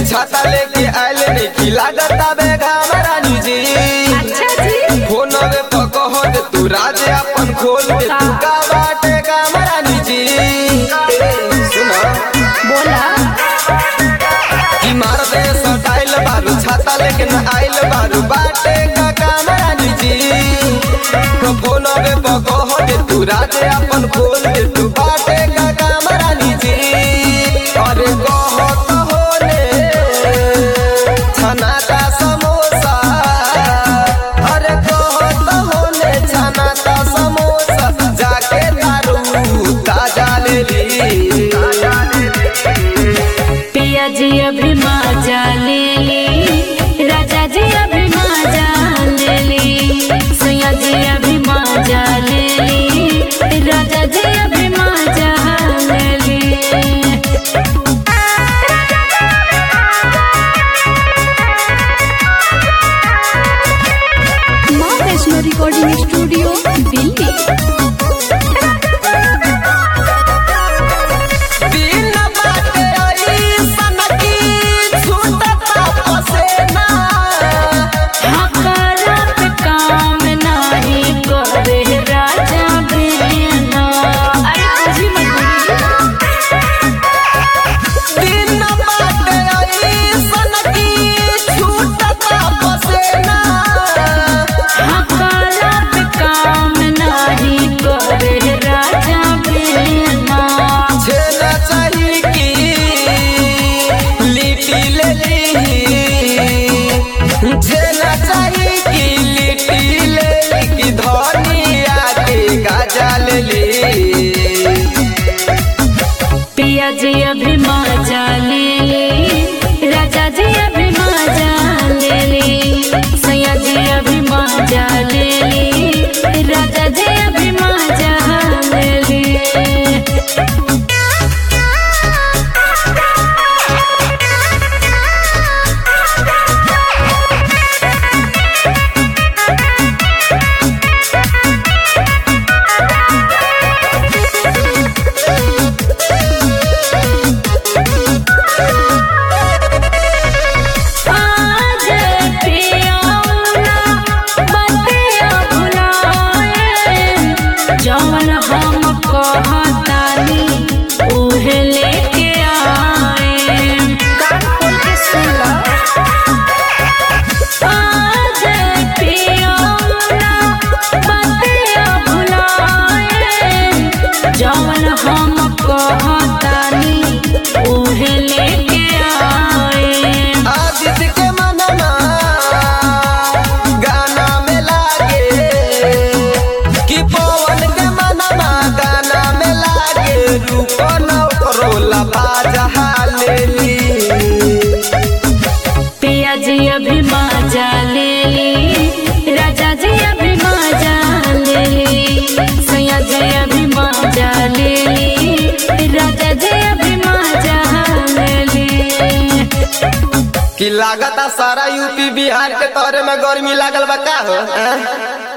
छाता लेके आइल नहीं की लागत आबे घाम रानी जी अच्छा जी फोनवे पर कह दे तू राज अपन खोल दे तू का बाटे काम रानी जी ए, सुना बोला की मार दे सटाइल बारू छाता लेके न आइल बारू बाटे का काम रानी जी फोनवे पर कह दे तू राज अपन खोल दे तू बाटे का काम रानी जी अरे कह तो होले छना का समोसा अरे कह तो होले छना का समोसा जाके दारू ताजा ले ली पिया जी अभी मजा ले ली राजा जी अभी मजा ले ली सैया जी अभी मजा ले ली राजा जी अभी मजा ले ली माँ वैष्णो रिकॉर्डिंग स्टूडियो दिल्ली दिन बाटे अइसन की छूटता पसेना हकारा पे काम नाही करे राजा बिना अरे तुझी मजबूरी दिन बाटे अइसन की छूटता पसेना हकारा पे काम नाही करे राजा बिना छेना चाही की लिट्टी ले ली छेना चाही की लिट्टी ले ली की धनिया के गाजा ले ली पिया जी अभी मजा ले ली राजा जी अभी मजा ले ली सैया जी अभी मजा ले ली राजा जी अभी मजा ले ली आज पियाउना बतिया भुलाए जौन हम कहतानी उहे लेके आए कान खोल के सुन ला आज पियाउना बतिया भुलाए जौन हम कहतानी उहे लेके आए आदित्य के मनमा गाना में लागे कि पवन के मनमा गाना में लागे रूप नौकरोला बाजा ले ली पिया जी अभी मजा ले ली राजा जी अभी मजा ले ली सैया जी अभी मजा ले ली राजा जी अभी मजा ले ली कि लागता सारा यूपी बिहार के तोरे में गर्मी लागल बा का हो हैं?